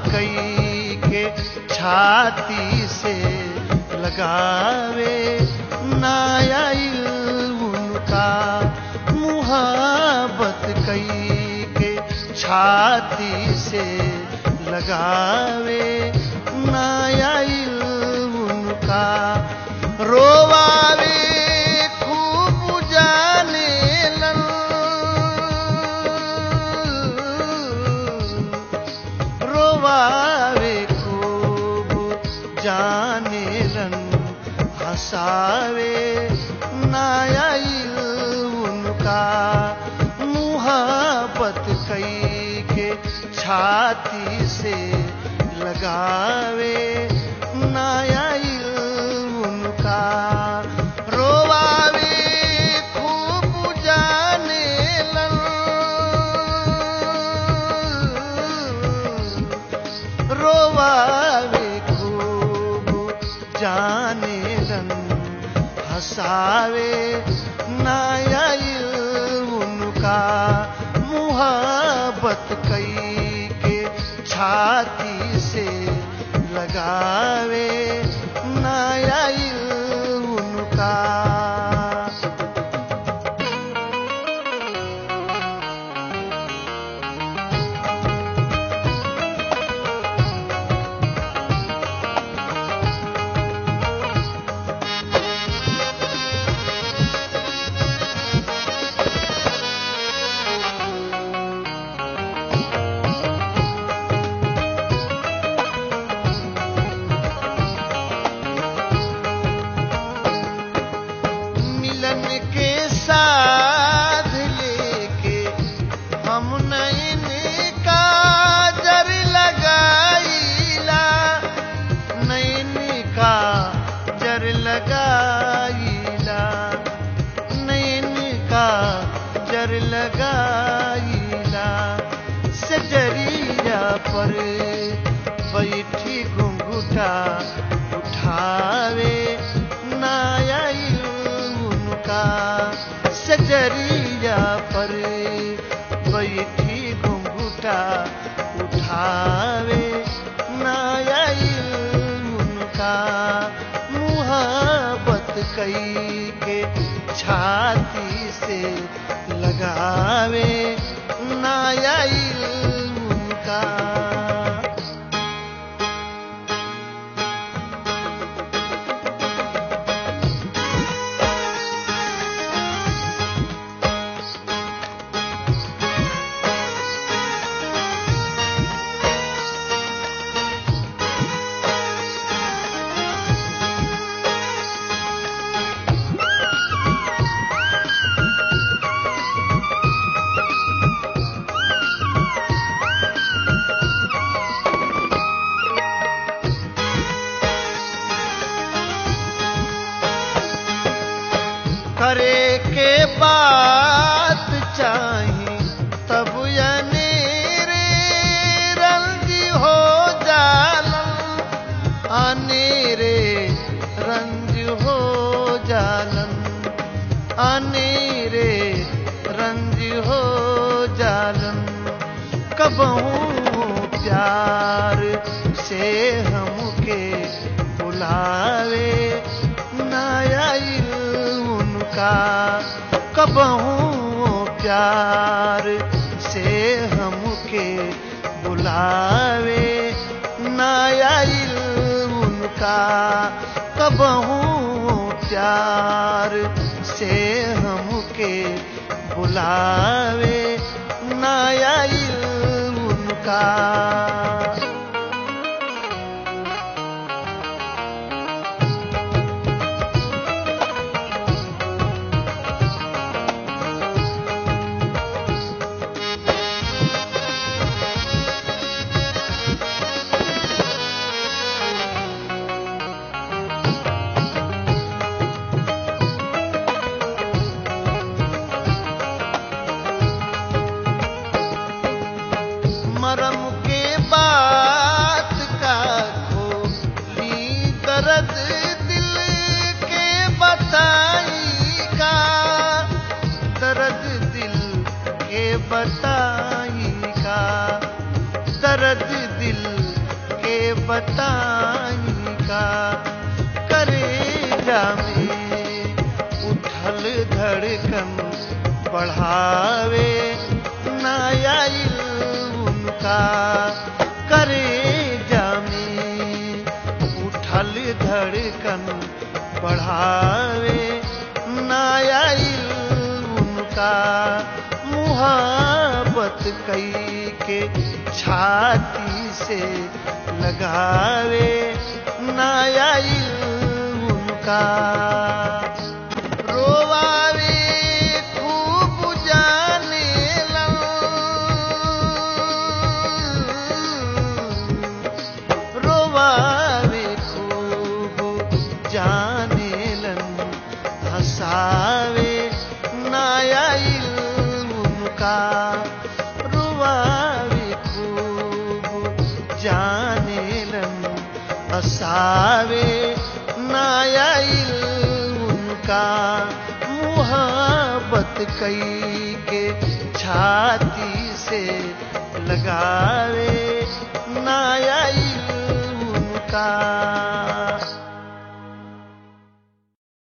कई के छाती से लगावे नाया उनका मुहाबत कई के छाती से लगावे नाया उनका रोवावे खूब जाने लन रोवावे खूब जाने लन हंसावे नाया उनका मुहाबत कई के छाती से लगावे नाया उनका रोवावे खूब जाने लन रोवावे खूब जाने लन हंसावे नाया उनका मुहाबत कई के छाती से लगावे नाया उनका मिलन के साथ लेके हम नैन का जर लगाईला नैन का जर लगाईला नैन का जर लगाईला सजरिया पर बैठी घुंघुटा उठावे नाया उनका सजरिया पर बैठी घुंघुटा उठावे नाया उनका मुहाबत कई के छाती से लगावे नाया उनका करे के बात चाही तब अनेरे रंग हो जालन अनेरे रंग हो जालन अनेरे रंग हो जालन कबहू प्यार से हमके बुलावे नाया उनका कबहू प्यार से हमके बुलावे नाया उनका कबहू प्यार से हमके बुलावे नाया उनका मरम के बताई का करेजा में उठल धड़कन बढ़ावे नया उनका करेजा में उठल धड़कन बढ़ावे नया उनका मुहाबत कई के छाती से लगावे नया उनका रोवावे खूब जाने रोवावे खूब जाने लन हंसावे नया उनका रुवावे खूब जाने लन हंसावे नया उनका मुहाबत कई के छाती से लगावे नया